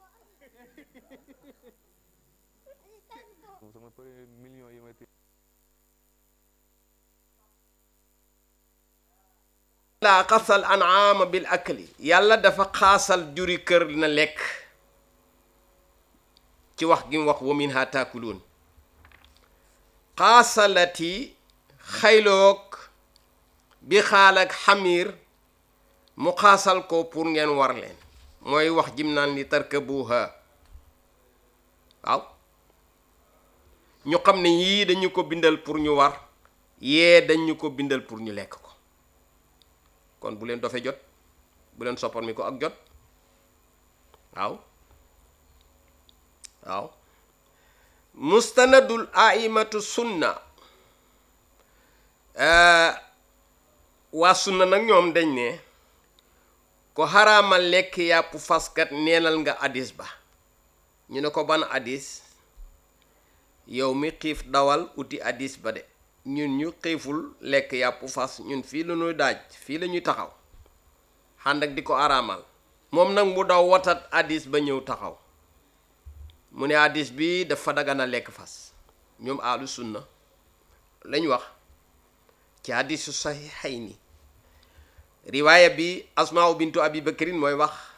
moom sama premier million yi may téye laa xasal anaama bil akli yàlla dafa xaasal juri kër na lekk ci wax gi mu wax wa minha taakuluun xaasalati xayloog bi xaal ak xamir mu xaasal ko pour ngeen war leen mooy wax jim naan li tarkabuha waaw ñu xam ne yii dañu ko bindal pour ñu war yee dañu ko bindal pour ñu lekk ko kon bu leen dofe jot bu leen soppar mi ko ak jot waaw waaw mustanadul aimatu sunna waa sunna nag ñoom dañ ne ko xaraamal lekk yàpp faskat neenal nga addis ba ñu ne ko ban addis yow mi xiif dawal uti addis ba de ñun ñu xiiful lekk yàpp fas ñun fii la ñuy daaj fii la ñuy taxaw xànd ak di ko araamal moom nag mu daw watat addis ba ñëw taxaw mu ne addis bi dafa dagana lekk fas ñoom ahlu sunna lañ wax ci hadisu saxiixayni riwaaya bi asmaa bintu abi bakrin mooy wax